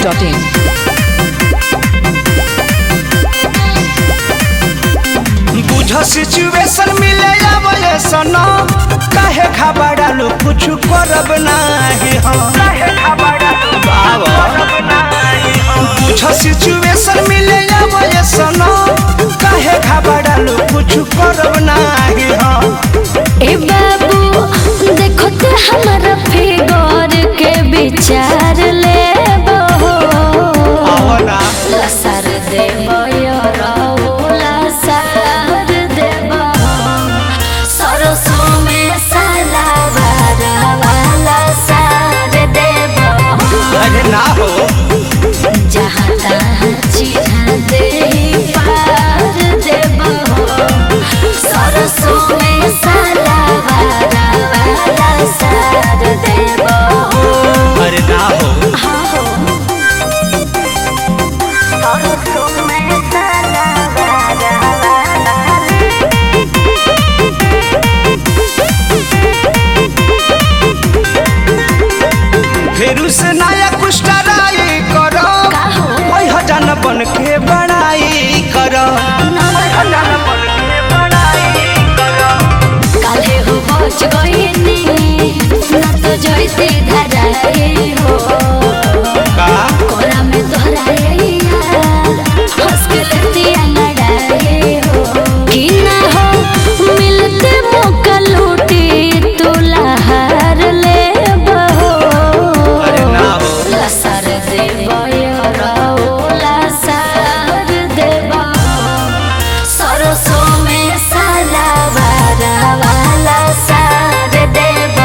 masti.in. बुझ situation मिले आवले सनो काहे घबरालू कुछ करब नाही हम काहे घबरालू करब नाही हम बुझ सिचुएशन मिले आवले सनो काहे घबरालू कुछ करब नाही हम ए बाबू देखो ते हमारा फिगर के विचार ले आवना लसर देव लसर देव सरसों में सलावार वाला सार देव अरे ना हो जहाँ तहाँ चिढ़ा दे पार देव सरसों में सलावार वाला सार देव अरे ना हो सरसों में सलावार फेरू से नया कुछ टराई करो ओइ हजान बन के बड़ाई करो हजान बन के बड़ाई करो काले हो पहुंच गईनी ना तो जोइते धराए हो का कोरा में दोहराए यार हंस के लेतिया नड़ाए हो कि ना हो मिलते मौका लूटी तू लहार ले बहो अरे ना हो लसर देव लसर देव सरसों में सलावार वाला सार देव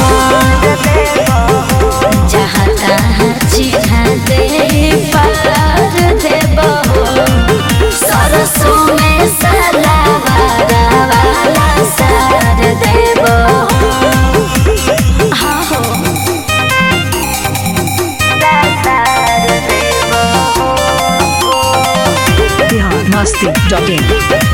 जहाँ तहाँ चिढ़ा दे पार देव सरसों में सलावार वाला सार देव हाँ हो Bihar masti.in.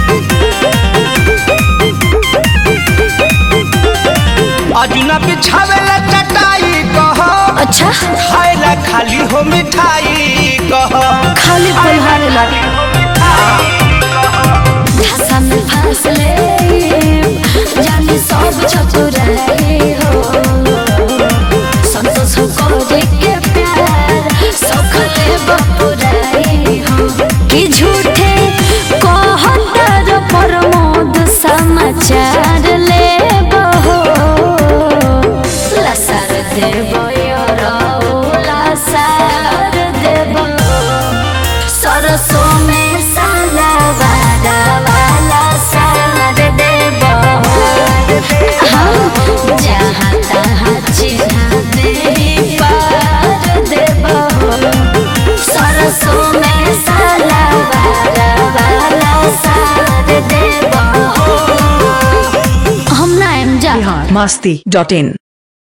अजुना बिछावेला चटाई कहो अच्छा खाएला खाली हो मिठाई कहो खाली पलहारे लगे धसा में फांस ले जाने सब चतुराए हो संतोष करे के प्यार सखले बपुराए हो कि झूठे कहतर प्रमोद समाचार ले बहो लसर देव लसर देव सरसों में सलावार वाला सार देव हम जहाँ तहाँ चिढ़ा दे पार देव सरसों में सलावार वाला सार देव हम ना एम जा Bihar masti.in.